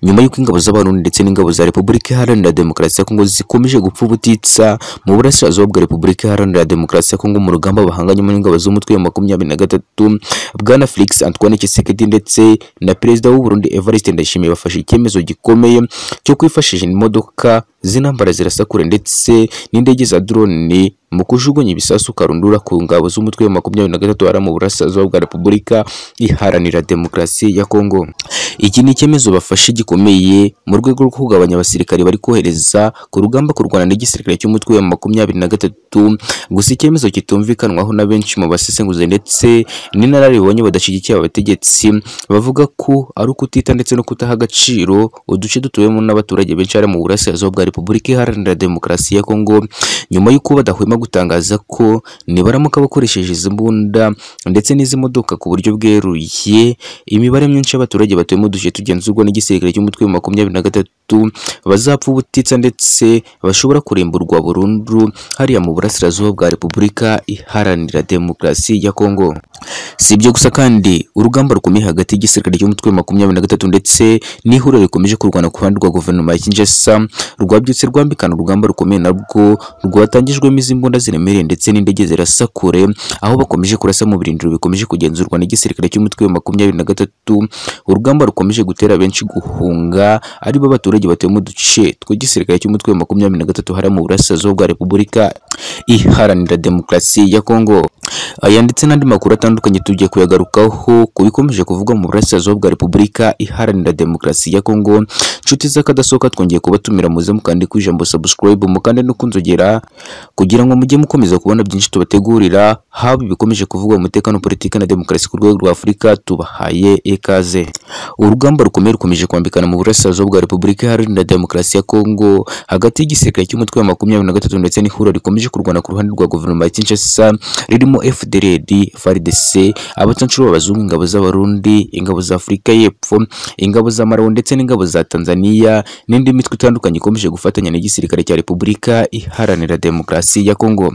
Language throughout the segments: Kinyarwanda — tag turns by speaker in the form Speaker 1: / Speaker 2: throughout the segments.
Speaker 1: nyuma y'uko ingabo z'abarundi ndetse n'ingabo za Repubulika Iharanira Demokarasi ya Kongo zikomeje gupfa ubutitsa mu burasirazuba bwa Repubulika Iharanira Demokarasi ya Kongo mu rugamba bahanganyemo n'ingabo z'umutwe wa makumyabiri na gatatu Bwana Felix Antoine Tshisekedi ndetse na Perezida w'u Burundi Evariste Ndayishimiye bafashe icyemezo gikomeye cyo kwifashisha imodoka z'intambara zirasa kure ndetse n'indege za drone mu kujugunya ibisasu karundura ku ngabo z'umutwe wa makumyabiri na gatatu ara mu burasirazuba bwa Repubulika Iharanira Demokarasi ya Kongo. Iki ni icyemezo bafashe gikomeye mu rwego rwo kugabanya abasirikare bari kohereza ku rugamba kurwana n'igisirikare cy'umutwe wa makumyabiri na gatatu. Gusa icyemezo kitumvikanwaho na benshi mu basesenguzi ndetse n'inararibonye badashyigikiye abategetsi bavuga ko ari ukutita ndetse no kutaha agaciro uduce dutuwemo n'abaturage benshi ari mu burasirazuba bwa Repubulika Iharanira Demokarasi ya Kongo nyuma y'uko badahwema gutangaza ko nibaramuka bakoresheje izi mbunda ndetse n'izi modoka ku buryo bweruye imibare myinshi y'abaturage batuye mu duce tugenzurwa n'igisirikare cy'umutwe wa makumyabiri na gatatu bazapfa ubutitsa ndetse bashobora kurimburwa burundu hariya mu burasirazuba bwa Repubulika Iharanira Demokarasi ya Kongo. Si ibyo gusa kandi urugamba rukomeye hagati y'igisirikare cy'umutwe wa makumyabiri na gatatu ndetse n'ihuriro rikomeje kurwana ku ruhande rwa guverinoma ya Kinshasa rwabyutse rwambikana urugamba rukomeye narwo rwatangijwemo izi mbunda ziremereye ndetse n'indege zirasa kure aho bakomeje kurasa mu birindiro bikomeje kugenzurwa n'igisirikare cy'umutwe wa makumyabiri na gatatu urugamba rukomeje gutera benshi guhunga aribo abaturage batuye mu duce tw'igisirikare cy'umutwe wa makumyabiri na gatatu hariya mu burasirazuba bwa Repubulika Iharanira Demokarasi ya Kongo. Aya ndetse n'andi makuru atandukanye tugiye kuyagarukaho ku bikomeje kuvugwa mu burasirazuba bwa Repubulika Iharanira Demokarasi ya Kongo. Inshuti z'akadasohoka twongeye kubatumira muze mukande ku ijambo subscribe mukande no kunzogera kugira ngo mujye mukomeza kubona byinshi tubategurira haba ibikomeje kuvugwa mu mutekano politiki na demokarasi ku rwego rwa Afurika tubahaye ikaze. Urugamba rukomeye rukomeje kwambikana mu burasirazuba bwa Repubulika Iharanira Demokarasi ya Kongo hagati y'igisirikare cy'umutwe wa makumyabiri na gatatu ndetse n'ihuriro rikomeje kurwana ku ruhande rwa guverinoma ya Kinshasa ririmo FDLR, FARDC, abatanshuro b'abazungu, ingabo z'abarundi, ingabo za Afurika y'Epfo, ingabo za Malawi ndetse n'ingabo za Tanzania n'indi mitwe itandukanye ikomeje gufatanya n'igisirikare cya Repubulika Iharanira Demokarasi ya Kongo.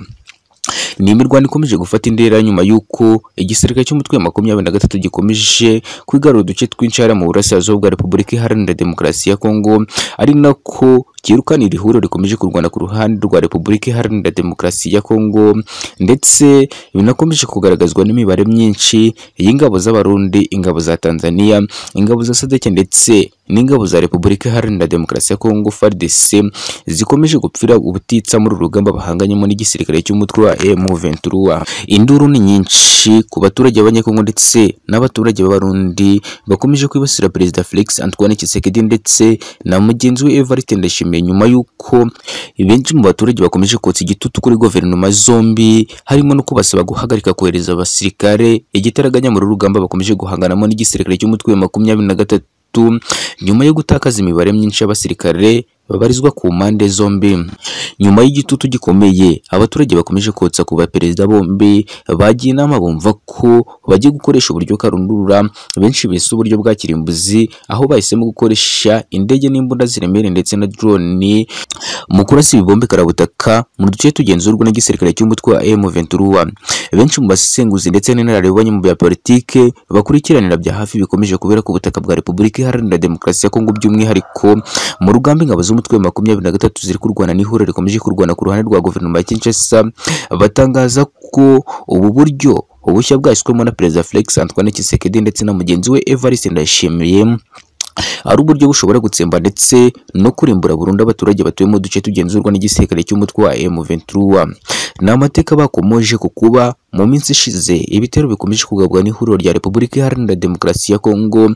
Speaker 1: Ni imirwano ikomeje gufata indera nyuma y'uko igisirikare cy'umutwe wa makumyabiri na gatatu gikomeje kwigarura uduce twinshi hariya mu burasirazuba bwa Repubulika Iharanira Demokarasi ya Kongo, ari nako kirukana iri huriro rikomeje kurwana ku ruhande rwa Repubulika Iharanira Demokarasi ya Kongo ndetse binakomeje kugaragazwa n'imibare myinshi y'ingabo z'abarundi, ingabo za Tanzania, ingabo za SADC ndetse n'ingabo za Repubulika Iharanira Demokarasi ya Kongo FARDC zikomeje gupfira ubutitsa muri rugamba bahanganyemo n'igisirikare cy'umutwe wa M23. Induru ni nyinshi ku baturage b'Abanyekongo ndetse n'abaturage b'Abarundi bakomeje kwibasira Perezida Felix Antoine Tshisekedi ndetse na mugenzi we Evariste Ndayishimiye nyuma y'uko benshi mu baturage bakomeje kotsa igitutu kuri guverinoma zombi harimo no kubasaba guhagarika kohereza abasirikare igitaraganya muri rugamba bakomeje guhanganamo n'igisirikare cy'umutwe wa makumyabiri na gatatu nyuma yo gutakaza imibare myinshi y'abasirikare babarizwa ku mpande zombi nyuma y'igitutu gikomeye abaturage bakomeje kotsa ku baperezida bombi bagiye inama bumva ko bagiye gukoresha uburyo karundura benshi bise uburyo bwa kirimbuzi aho bahisemo gukoresha indege n'imbunda ziremere ndetse na drone mu kurasa ibibombe karabutaka mu duce tugenzurwa n'igisirikare cy'umutwe wa M23 benshi mu basesenguzi ndetse n'inararibonye mu bya politike bakurikiranira bya hafi bikomeje kubera ku butaka bwa Repubulika Iharanira Demokarasi ya Kongo by'umwihariko mu rugamba ingabo z'umutwe wa makumyabiri na gatatu ziri kurwana n'ihuriro rikomeje kurwana ku ruhande rwa guverinoma ya Kinshasa batangaza ko ubu buryo ubushya bwashyizwemo na Perezida Felix Antoine Tshisekedi ndetse na mugenzi we Evariste Ndayishimiye ari uburyo bushobora gutsemba ndetse no kurimbura burundu abaturage batuye mu duce tugenzurwa n'igisirikare cy'umutwe wa M23 ni amateka bakomoje ku kuba mu minsi ishize ibitero bikomeje kugabwa n'ihuriro rya Repubulika Iharanira Demokarasi ya Kongo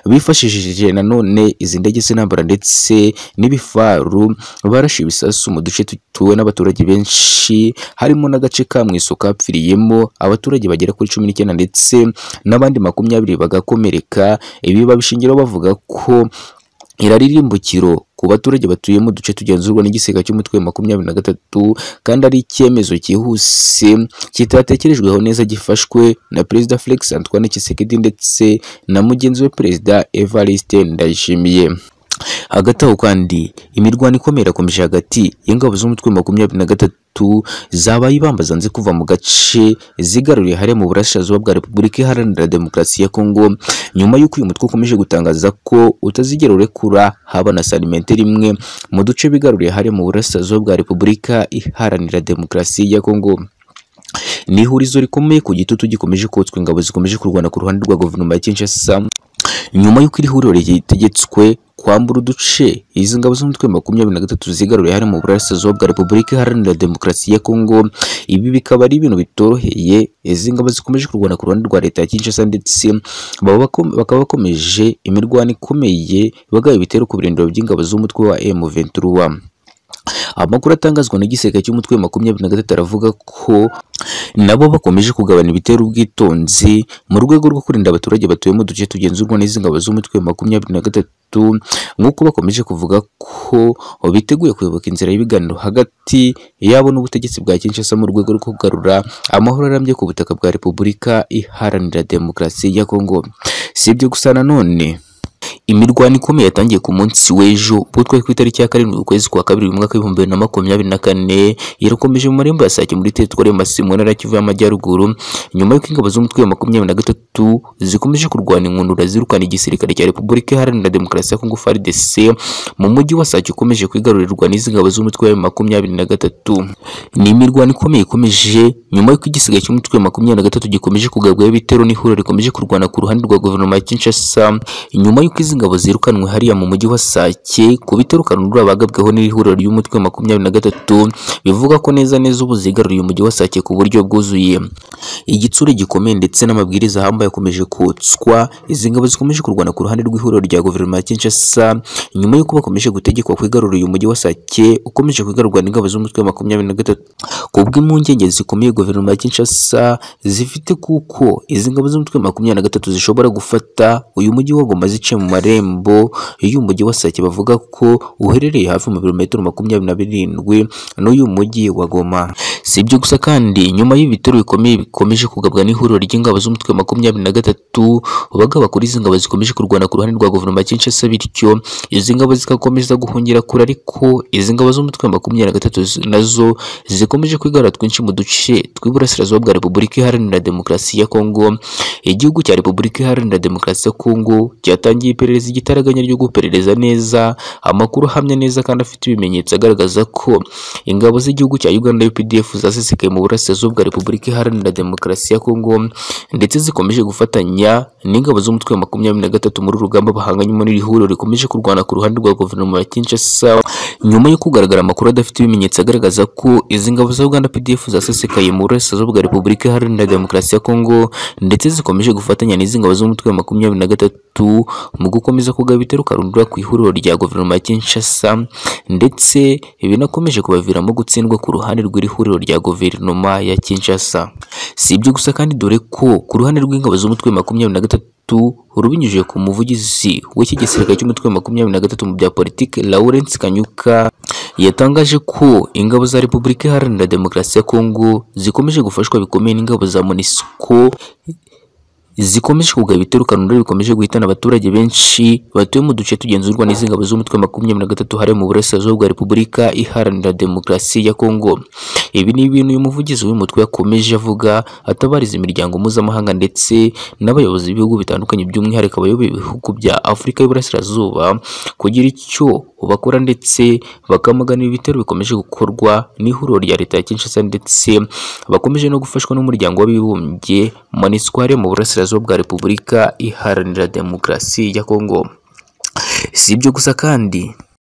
Speaker 1: bifashishije nanone izi ndege z'intambara ndetse n'ibifaru barashe ibisasu mu duce tutuwe n'abaturage benshi harimo n'agace ka Mwiso kapfiriyemo abaturage bagera kuri cumi n'icyenda ndetse n'abandi makumyabiri bagakomereka ibi babishingiraho bavuga ko iraririmbukiro ku baturage batuye mu duce tugenzurwa n'igisiga cy'umutwe wa makumyabiri na gatatu kandi ari icyemezo cyihuse kitatekerejweho neza gifashwe na Perezida Felix Antoine Tshisekedi ndetse na mugenzi we Perezida Evariste Ndayishimiye hagati aho kandi imirwano ikomeye irakomeje hagati y'ingabo z'umutwe wa makumyabiri na gatatu zabaye ibamba zanze kuva mu gace zigaruriye hariya mu burasirazuba bwa repubulika iharanira demokarasi ya kongo nyuma y'uko uyu mutwe ukomeje gutangaza ko utazigera urekura haba na santimetero imwe mu duce bigaruriye hariya mu burasirazuba bwa repubulika iharanira demokarasi ya kongo ni ihurizo rikomeye ku gitutu gikomeje kotswa ingabo zikomeje kurwana ku ruhande rwa guverinoma ya Kinshasa nyuma y'uko iri huriro ritegetswe kwambura uduce izi ngabo z'umutwe wa makumyabiri na gatatu zigaruriye harimo uburasirazuba bwa repubulika iharanira demokarasi ya kongo ibi bikaba ari ibintu bitoroheye izi ngabo zikomeje kurwana ku ruhande rwa leta ya kinshasa ndetse baba bako- bakaba bakomeje imirwano ikomeye bagaba ibitero ku birindiro by'ingabo z'umutwe wa M23 amakuru atangazwa n'igiseke cy'umutwe wa makumyabiri na gatatu aravuga ko nabo bakomeje kugabana ibitero ubwitonzi mu rwego rwo kurinda abaturage batuye mu duce tugenzurwa n'izi ngabo z'umutwe wa makumyabiri na gatatu nk'uko bakomeje kuvuga ko biteguye kuyoboka inzira y'ibiganiro hagati yabo n'ubutegetsi bwa Kinshasa mu rwego rwo kugarura amahoro arambye ku butaka bwa Repubulika Iharanira Demokarasi ya Kongo si ibyo gusa nanone imirwano ikomeye yatangiye ku munsi w'ejo ubwo twari ku itariki ya karindwi ukwezi kwa kabiri mu mwaka w'ibihumbi bibiri na makumyabiri na kane yarakomeje mu marembo ya sake muri teritwari ya masimu ntara ya kivu y'amajyaruguru nyuma y'uko ingabo z'umutwe wa makumyabiri na gatatu zikomeje kurwana inkundura zirukana igisirikare cya repubulika iharanira demokarasi ya kongo frdc mu mujyi wa sake ukomeje kwigarurirwa n'izi ngabo z'umutwe wa makumyabiri na gatatu ni imirwano ikomeye ikomeje nyuma y'uko igisigaye cy'umutwe wa makumyabiri na gatatu gikomeje kugabwaho ibitero n'ihuriro rikomeje kurwana ku ruhande rwa guverinoma ya Kinshasa nyuma y'uko izi ngabo zirukanwe hariya mu mujyi wa Sake ku bitero kanundura bagabweho n'ihuriro ry'umutwe wa makumyabiri na gatatu bivuga ko neza neza ubu zigaruriye umujyi wa Sake ku buryo bwuzuye igitsure gikomeye ndetse n'amabwiriza ahambaye akomeje kotswa izi ngabo zikomeje kurwana ku ruhande rw'ihuriro rya guverinoma ya Kinshasa nyuma y'uko bakomeje gutegekwa kwigarurira uyu mujyi wa Sake ukomeje kwigarurwa n'ingabo z'umutwe wa makumyabiri na gatatu ku bw'impungenge zikomeye guverinoma ya Kinshasa zifite kuko izi ngabo z'umutwe wa makumyabiri na gatatu zishobora gufata uyu mujyi wa Goma ziciye mu marembo y'umujyi wa Sake bavuga ko uherereye hafi mu birometero makumyabiri na birindwi n'uyu mujyi wa Goma si ibyo gusa kandi nyuma y'ibitero bikomeye bikomeje kugabwa n'ihuriro ry'ingabo z'umutwe wa makumyabiri na gatatu bagaba kuri izi ngabo zikomeje kurwana ku ruhande rwa guverinoma ya Kinshasa bityo izi ngabo zigakomeza guhungira kure ariko izi ngabo z'umutwe wa makumyabiri na gatatu zi- nazo zikomeje kwigarura twinshi mu duce tw'iburasirazuba bwa Repubulika Iharanira Demokarasi ya Kongo igihugu cya Repubulika Iharanira Demokarasi ya Kongo cyatangiye iperereza igitaraganya ryo guperereza neza amakuru ahamya neza kandi afite ibimenyetso agaragaza ko ingabo z'igihugu cya Uganda UPDF zasesekaye mu burasirazuba bwa Repubulika Iharanira Demokarasi ya Kongo ndetse zikomeje gufatanya n'ingabo z'umutwe wa makumyabiri na gatatu muri uru rugamba bahanganyemo n'iri huriro rikomeje kurwana ku ruhande rwa guverinoma ya Kinshasa nyuma yo kugaragara amakuru adafite ibimenyetso agaragaza ko izi ngabo za Uganda PDF zasesekaye mu burasirazuba bwa Repubulika Iharanira Demokarasi ya Kongo ndetse zikomeje gufatanya n'izi ngabo z'umutwe wa makumyabiri na gatatu mu gukomeza kugaba ibitero karundura ku ihuriro rya guverinoma ya Kinshasa ndetse binakomeje kubaviramo gutsindwa ku ruhande rw'iri huriro rya guverinoma ya Kinshasa si ibyo gusa kandi dore ko ku ruhande rw'ingabo z'umutwe wa makumyabiri na gatatu rubinyujije ku muvugizi w'iki gisirikare cy'umutwe wa makumyabiri na gatatu mu bya politiki Lawrence Kanyuka yatangaje ko ingabo za Repubulika Iharanira Demokarasi ya Kongo zikomeje gufashwa bikomeye n'ingabo za MONUSCO zikomeje kugaba ibitero kanundura bikomeje guhitana abaturage benshi batuye mu duce tugenzurwa n'izi ngabo z'umutwe wa makumyabiri na gatatu hariya mu burasirazuba bwa Repubulika Iharanira Demokarasi ya Kongo ibi ni ibintu uyu muvugizi w'umutwe yakomeje avuga atabariza imiryango mpuzamahanga ndetse n'abayobozi b'ibihugu bitandukanye by'umwihariko abayoboye ibihugu bya Afurika y'Uburasirazuba kugira icyo bakora ndetse bakamagana ibi bitero bikomeje gukorwa n'ihuriro rya leta ya Kinshasa ndetse bakomeje no gufashwa n'umuryango w'abibumbye MONUSCO hariya mu burasirazuba bwa Repubulika Iharanira Demokarasi ya Kongo si ibyo gusa kandi